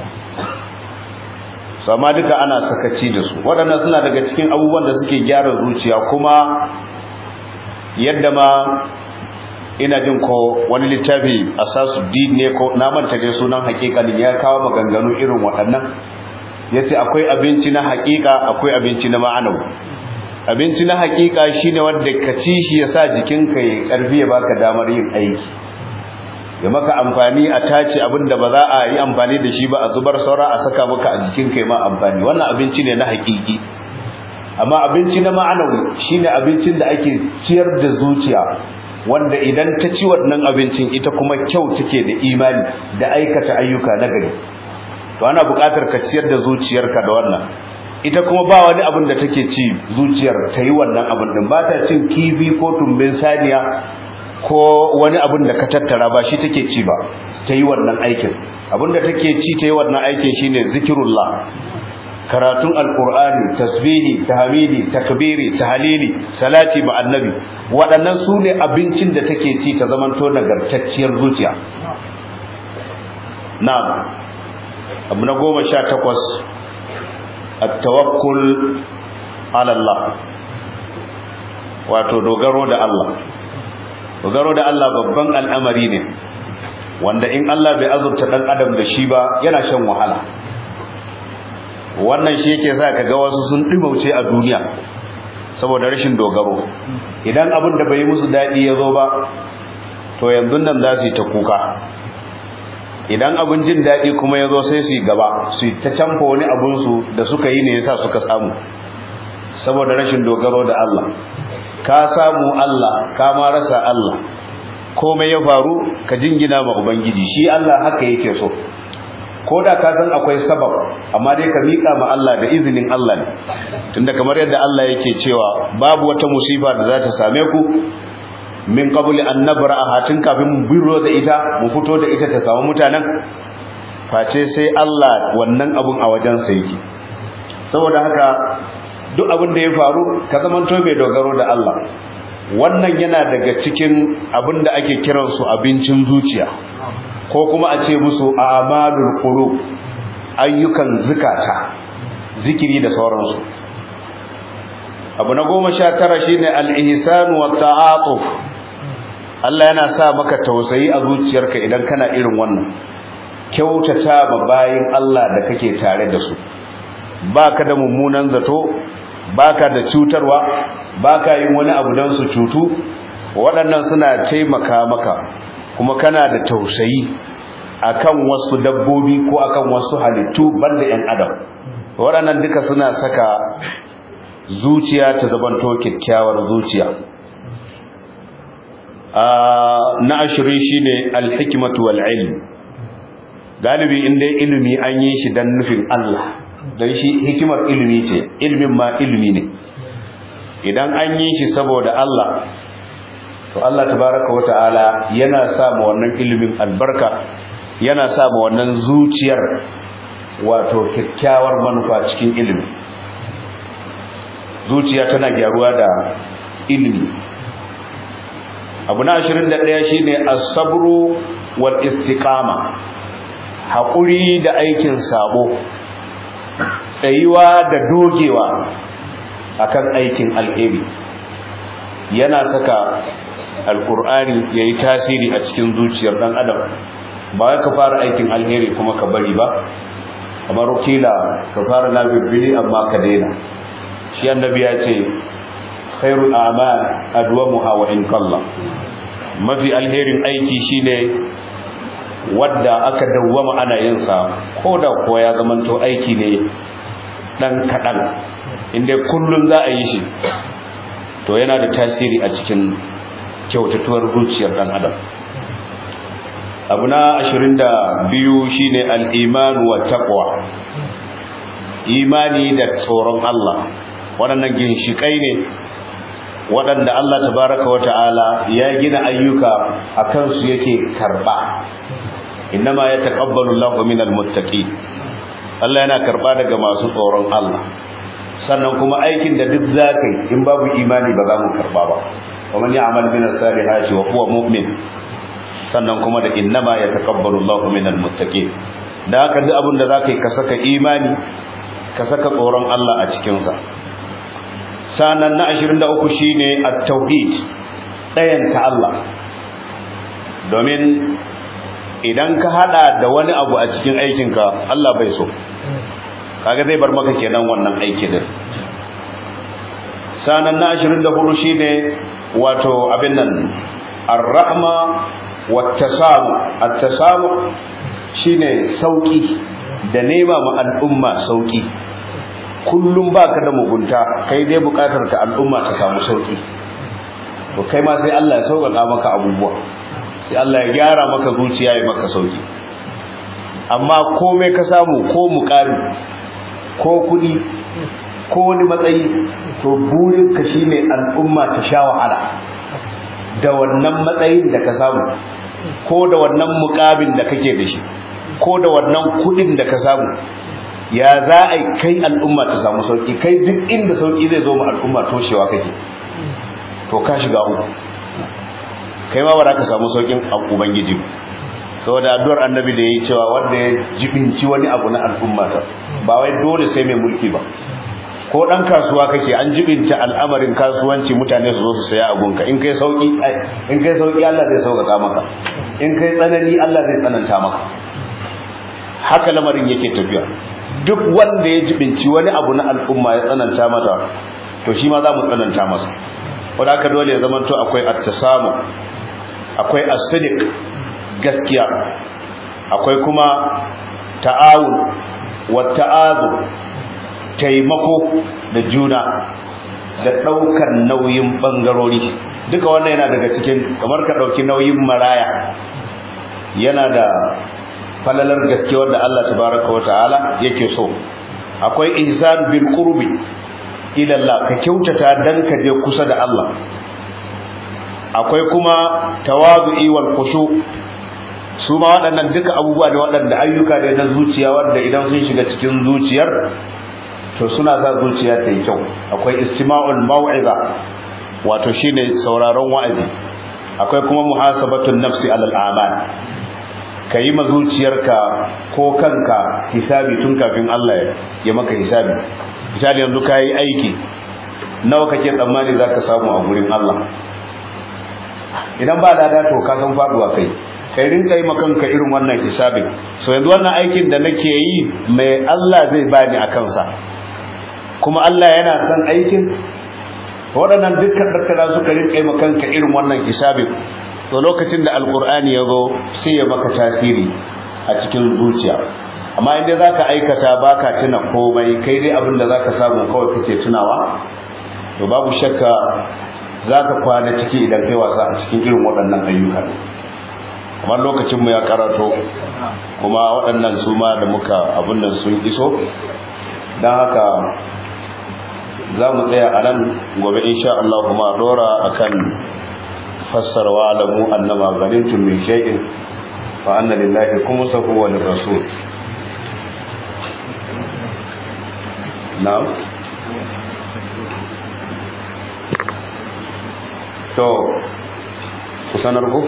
sama duka ana sakaci da su waɗannan suna daga cikin abubuwan da suke gyara zuciya kuma yadda ma ina jin ko wani littafi asasu din ne ko na manta dai sunan hakikalin ya kawo maganganu irin waɗannan yace akwai abinci na hakika akwai abinci na ma'anawi abinci na hakika shine wanda ka ci shi yasa jikinka ya karfi ya baka damar yin aiki ya maka amfani a tace abinda ba za a yi amfani da shi ba a zubar saura a saka maka a jikinka ma amfani wannan abinci ne na hakiki amma abinci na ma'anawi shine abincin da ake ciyar da zuciya wanda idan ta ci wannan abincin ita kuma kyau take da imani da aikata ayyuka na gari to ana buƙatar ka ciyar da zuciyarka da wannan ita kuma ba wani abin da take ci zuciyar ta yi wannan abin din ba ta cin kifi ko tumbin saniya ko wani abin da ka tattara ba shi take ci ba ta yi wannan aikin abin da take ci ta yi wannan aikin shine zikirullah karatun alkur'ani tasbihi tahmidi takbiri tahlili salati ma annabi waɗannan su ne abincin da take ci ta zamanto nagartacciyar zuciya na'am abu na goma sha takwas at-tawakkul ala Allah wato dogaro da Allah dogaro da Allah babban al'amari ne wanda in Allah bai azurta dan adam da shi ba yana shan wahala wannan shi yake sa kaga wasu sun dimauce a duniya saboda rashin dogaro idan abin da bai musu dadi ya zo ba to yanzu nan za su yi ta kuka idan abin jin dadi kuma ya zo sai su yi gaba su yi ta canfa wani abin su da suka yi ne yasa suka samu saboda rashin dogaro da Allah ka samu Allah ka ma rasa Allah komai ya faru ka jingina ma ubangiji shi Allah haka yake so ko da ka san akwai sabab amma dai ka miƙa ma Allah da izinin Allah ne tunda kamar yadda Allah yake cewa babu wata musifa da za ta same ku min qabli an nabra'a tun kafin mu biro da ita mu fito da ita ta samu mutanen face sai Allah wannan abun a wajen sa yake saboda haka duk abin da ya faru ka zamanto mai dogaro da Allah wannan yana daga cikin abin da ake kiransu abincin zuciya ko kuma a ce musu a'malul qulub ayyukan zukata zikiri da sauransu abu na goma sha tara shine al-ihsan wa ta'atuf Allah yana sa maka tausayi a zuciyarka idan kana irin wannan kyautata ma bayin Allah da kake tare da su baka da mummunan zato baka da cutarwa baka yin wani abu dan su cutu waɗannan suna taimaka maka kuma kana da tausayi akan wasu dabbobi ko akan wasu halittu banda ƴan adam waɗannan duka suna saka zuciya ta zabanto kyakkyawar zuciya na ashirin shine alhikmatu wal ilm galibi inda ilimi an yi shi dan nufin Allah dan shi hikimar ilimi ce ilmin ma ilimi ne idan an yi shi saboda Allah to Allah tabaraka wa ta'ala yana sa ma wannan ilimin albarka yana sa ma wannan zuciyar wato kyakkyawar manufa cikin ilimi zuciya tana gyaruwa da ilimi abu na 21 shine as-sabru wal istiqama haƙuri da aikin sabo tsayuwa da dogewa akan aikin alheri yana saka alkur'ani yayi tasiri a cikin zuciyar dan adam ba wai ka fara aikin alheri kuma ka bari ba kamar kila ka fara na bibbili amma ka daina shi annabi ya ce khairul a'mal adwamuha wa in qalla mafi alherin aiki shine wadda aka dawwama ana yin sa koda kuwa ya zamanto aiki ne dan kadan inda kullun za a yi shi to yana da tasiri a cikin kyautatuwar zuciyar dan adam abu na 22 shine al-iman wa taqwa imani da tsoron Allah waɗannan ginshikai ne waɗanda Allah tabaraka wa ta'ala ya gina ayyuka a kansu yake karba innama yataqabbalu Allahu minal muttaqin Allah yana karba daga masu tsoron Allah sannan kuma aikin da duk zakai in babu imani ba za mu karba ba ومن يعمل من الصالحات وهو مؤمن sannan kuma da innama yataqabbalu Allahu minal muttaqin da haka duk abin da zaka yi ka saka imani ka saka tsoron Allah a cikin sa sanan na 23 shine at-tauhid dayan ta Allah domin idan ka hada da wani abu a cikin aikinka Allah bai so kaga zai bar maka kenan wannan aiki din sanan na 24 shine wato abin nan ar-rahma wat-tasamu at-tasamu shine sauki da nema ma al'umma sauki kullum baka da mugunta kai dai bukatar ka al'umma ta samu sauki to kai ma sai Allah ya sauƙaƙa maka abubuwa sai Allah ya gyara maka zuciya ya maka sauki amma komai ka samu ko muƙami ko kuɗi ko wani matsayi to burinka shine al'umma ta sha wahala da wannan matsayin da ka samu ko da wannan mukamin da kake da shi ko da wannan kudin da ka samu ya za a kai al'umma ta samu sauki kai duk inda sauki zai zo ma al'umma toshewa kake to ka shiga uku kai ma ba za ka samu saukin ubangiji saboda addu'ar annabi da yayi cewa wanda ya jibinci wani abu na al'umma ta ba wai dole sai mai mulki ba ko dan kasuwa kake an jibinta al'amarin kasuwanci mutane su zo su saya abunka in kai sauki in kai sauki Allah zai sauƙaƙa maka in kai tsanani Allah zai tsananta maka haka lamarin yake tafiya duk wanda ya jibinci wani abu na al'umma ya tsananta mata to shi ma za mu tsananta masa wanda haka dole ya zamanto akwai at-tasamu akwai as-sidiq gaskiya akwai kuma ta'awun wa ta'azu taimako da juna da ɗaukar nauyin ɓangarori duka wannan yana daga cikin kamar ka ɗauki nauyin maraya yana da falalar gaske wanda Allah tabaraka wa ta'ala yake so akwai ihsan bil qurbi ila Allah ka kyautata dan ka je kusa da Allah akwai kuma tawadu'i wal khushu su ma waɗannan duka abubuwa ne waɗanda ayyuka ne na zuciya wanda idan sun shiga cikin zuciyar to suna sa zuciya ta yi kyau akwai istima'ul mau'iza wato shine sauraron wa'azi akwai kuma muhasabatun nafsi alal a'mal ka yi mazuciyarka ko kanka hisabi tun kafin Allah ya maka hisabi misali yanzu ka yi aiki nawa kake tsammani za ka samu a gurin Allah idan ba lada to ka san faduwa kai kai rinka yi makanka irin wannan hisabin so yanzu wannan aikin da nake yi mai Allah zai bani a kansa kuma Allah yana son aikin waɗannan dukkan dakkara suka rinka yi makanka irin wannan hisabin to lokacin da alkur'ani ya zo sai ya maka tasiri a cikin zuciya amma inda za ka aikata ba ka tuna komai kai dai abin da za ka samu kawai kake tunawa to babu shakka za ka kwana ciki idan kai wasa a cikin irin waɗannan ayyuka kamar lokacinmu ya karato kuma waɗannan su ma da muka abin nan sun iso don haka za mu tsaya a nan gobe insha Allah kuma dora akan fassara wa alamu annama ghanimtum min shay'in fa anna lillahi khumsahu wa lirrasul na'am to ku sanar ku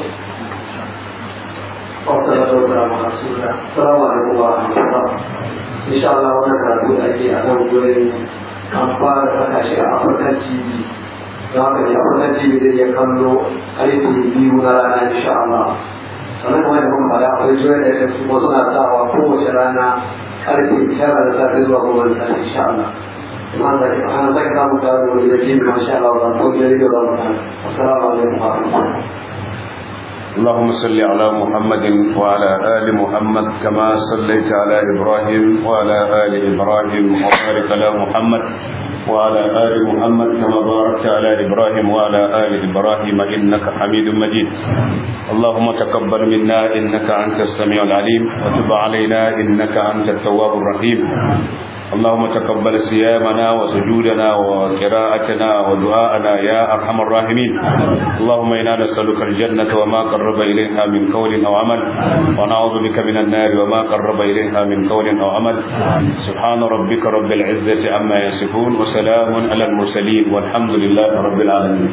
Assalamu alaikum wa rahmatullah. Insha Allah wannan karatu da ake a nan gurin an fara saka shi a African TV. Don haka ne African TV zai iya kallo karfe biyu na rana insha Allah. Sannan kuma da kuma fara akwai juya da ya su wasu na sawa kowace rana karfe tara da safe zuwa goma da safe insha Allah. Iman da ke ana saka samun kawo da wani da ke insha Allah za ta wajen rediyo za mu kan. Assalamu alaikum wa rahmatullah. اللهم صل على محمد وعلى آل محمد كما صليت على إبراهيم وعلى آل إبراهيم وبارك على محمد وعلى آل محمد كما باركت على إبراهيم وعلى آل إبراهيم إنك حميد مجيد اللهم تقبل منا إنك أنت السميع العليم وتب علينا إنك أنت التواب الرحيم اللهم تقبل صيامنا وسجودنا وقراءتنا ودعاءنا يا ارحم الراحمين اللهم انا نسالك الجنه وما قرب اليها من قول او عمل ونعوذ بك من النار وما قرب اليها من قول او عمل سبحان ربك رب العزه عما يصفون وسلام على المرسلين والحمد لله رب العالمين